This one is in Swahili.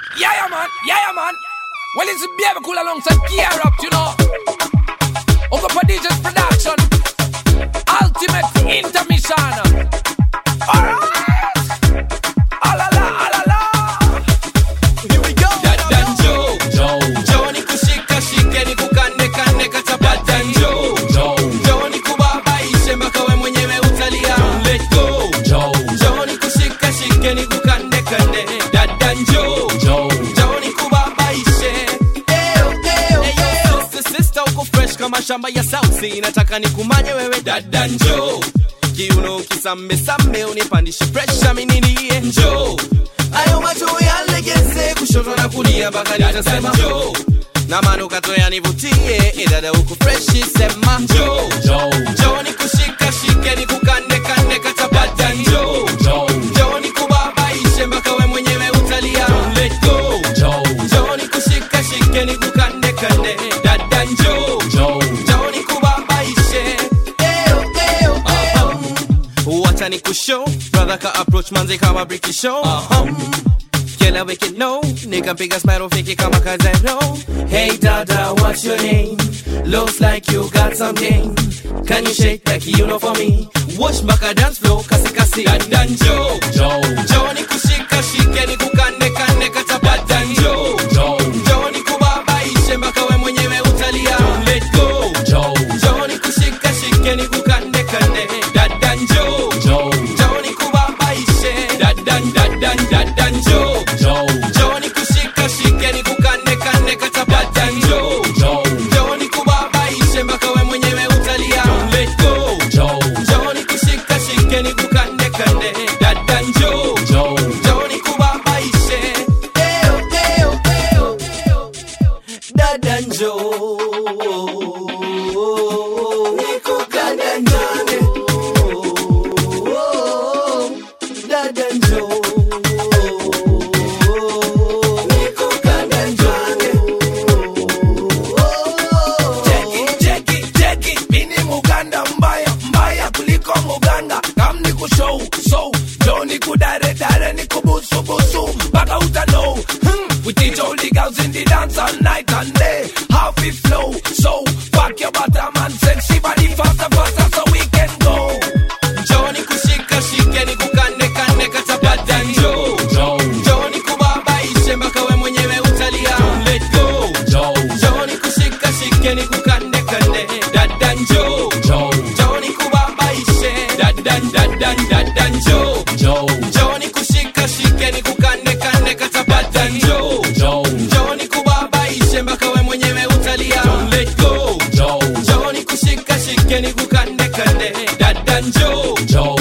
Yeah, yeah, man. Yeah, yeah, man. Well, it's a baby cool alongside Gear Up, you know. Over Prodigious Production. Ultimate Intermission. Alright. Alala, alala. Here we go. Dada njoo, njoo nikushika shike nikukande kande kachapa njoo, njoo nikubabaishe mpaka we mwenyewe utalia. Let go. Njoo nikushika shike nikukande kande. Dada njoo, njoo nikubabaishe. Eyo, eyo, eyo. Sister, sister, uko fresh kama shamba ya South Sea. Nataka nikumanye wewe dada njoo kiuno kisambe sambe unipandishe presha mininiye njoo ayo macho yalegeze kushoto na kulia mpaka nitasema njoo na manukato yanivutie idada huku freshi sema njoo njoo nikushika shike nikukande kande katabata njoo njoo nikubabaishe mpaka we mwenyewe utalia let go njoo nikushika shike nikukande kande dada njoo njoo nikubabaishe Eyo, eyo, eyo. wacha ni kushow brother ka approach manze kama briki show kila wiki no nikampiga smile fiki kama kazero hey dada what's your name looks like you got some game can you shake like you know for me wash mpaka dance floor kasi kasi dada njoo njoo nikushika shike nikukande kande katapata njoo njoo nikubabaishe mpaka we mwenyewe utalia let go njoo nikushika shike nikukande kande dada njoo njoo nikubabaishe dada dada dada njoo njoo nikushika shike nikukande kande katapata njoo njoo nikubabaishe mpaka we mwenyewe utalia let go njoo nikushika shike nikukande kande dada njoo njoo nikubabaishe Eyo, eyo, eyo, eyo. dada njoo nikukande ndani dada njoo nikukande ndani Cheki, cheki, cheki. Mini Muganda mbaya, mbaya kuliko Muganda. Kam ni kushow, so. Jo ni kudare, dare ni kubusu, busu. Mpaka uta know. Hmm. We teach all the girls in the dance all night and day. How we flow, so. Fuck your bottom and sexy body faster, faster so we can go. njoo nikushika shike nikukande kande katapata njoo njoo nikubabaishe mpaka we mwenyewe utalia let go njoo nikushika shike nikukande kande dada njoo njoo nikubabaishe dada dada dada njoo njoo nikushika shike nikukande kande katapata njoo njoo nikubabaishe mpaka we mwenyewe utalia let go njoo nikushika shike nikukande kande dada njoo